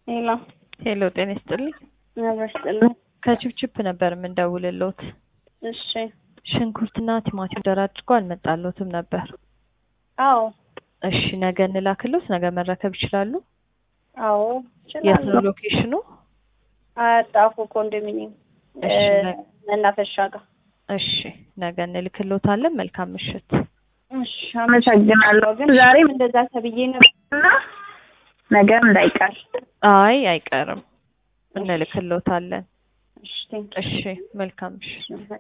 ሄሎ ሄሎ ጤና ይስጥልኝ። ነበር ከችፕችፕ ነበር የምንደውልልዎት። እሺ ሽንኩርትና ቲማቲም ደራርቆ አልመጣልዎትም ነበር። አዎ እሺ ነገ እንላክልዎት። ነገ መረከብ ይችላሉ? አዎ የት ነው እችላለሁ። ሎኬሽኑ? አጣፉ ኮንዶሚኒየም እሺ እ ነገ- መናፈሻ ጋር። እሺ ነገ እንልክልዎታለን። መልካም ምሽት። እሺ አመሰግናለሁ። ግን ዛሬም እንደዛ ተብዬ ነበርና ነገር እንዳይቀር። አይ አይቀርም፣ እንልክልዎታለን። እሺ ቴንክ እሺ መልካም ምሽት። ዩ